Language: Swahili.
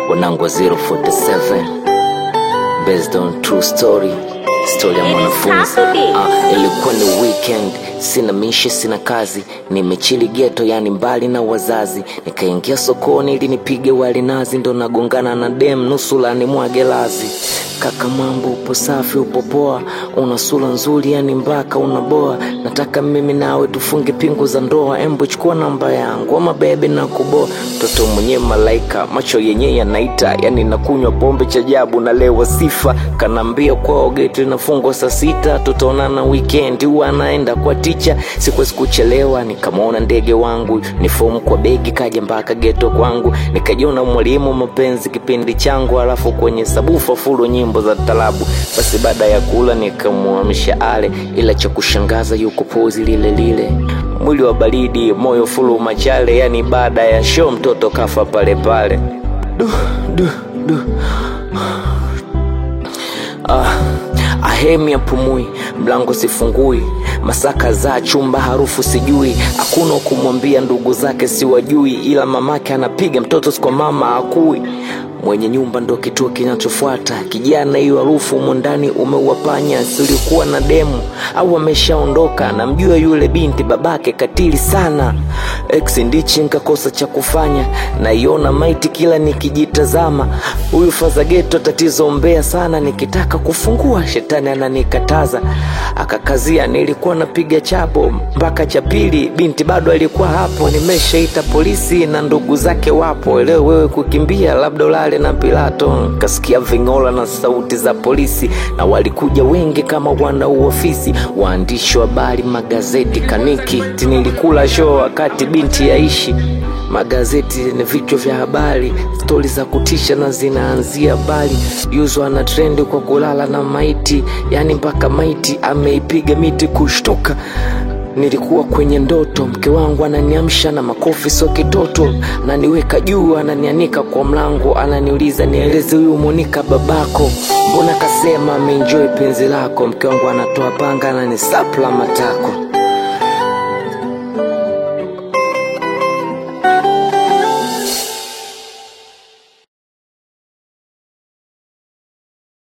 wanangu wa 047 based on true story story ya It is mwanafunzi Saturday. Ah, ilikuwa ni weekend sina mishi sina kazi nimechili geto yani mbali na wazazi nikaingia sokoni ili nipige wali nazi ndo nagongana na dem nusula ni mwage lazi kaka mambo upo safi upo poa una sura nzuri yani mpaka unaboa nataka mimi nawe tufunge pingu za ndoa embo chukua namba yangu ama bebe na kuboa mtoto mwenyewe malaika macho yenyewe yanaita yani nakunywa pombe cha jabu nalewa sifa kanaambia kwao geti inafungwa saa sita tutaonana weekend huwa anaenda kwa ticha sikuwezi kuchelewa nikamwona ndege wangu ni fomu kwa begi kaja mpaka geto kwangu nikajiona mwalimu mapenzi kipindi changu alafu kwenye sabufa fulu nyimbo za talabu basi baada ya kula nikamwamsha ale ila cha kushangaza yuko pozi lile lile mwili wa baridi moyo fulu machale yani baada ya show mtoto kafa pale pale du, du, du. Ah, ahemi apumui mlango sifungui masaka za chumba harufu sijui hakuna wa kumwambia ndugu zake siwajui ila mamake anapiga mtoto sikwa mama akui mwenye nyumba ndo kituo kinachofuata kijana hiyo harufu humo ndani umeuwapanya silikuwa na demu au ameshaondoka namjua yule binti babake katili sana ex ndichi nkakosa cha kufanya naiona maiti kila nikijitazama huyu fazageto tatizo mbea sana nikitaka kufungua shetani ananikataza akakazia nilikuwa napiga chapo mpaka cha pili binti bado alikuwa hapo nimeshaita polisi na ndugu zake wapo leo wewe kukimbia labda ulale na pilato kasikia vingola na sauti za polisi na walikuja wengi kama wana uofisi waandishi wa habari magazeti kaniki nilikula show wakati binti yaishi magazeti ni vichwa vya habari stori za kutisha na zinaanzia bali yuzwa na trendi kwa kulala na maiti yani mpaka maiti ameipiga miti kushtuka nilikuwa kwenye ndoto mke wangu ananiamsha na makofi so kitoto naniweka juu ananianika kwa mlango ananiuliza nieleze huyu monika babako mbona kasema ameenjoy penzi lako mke wangu anatoa panga ananisapla matako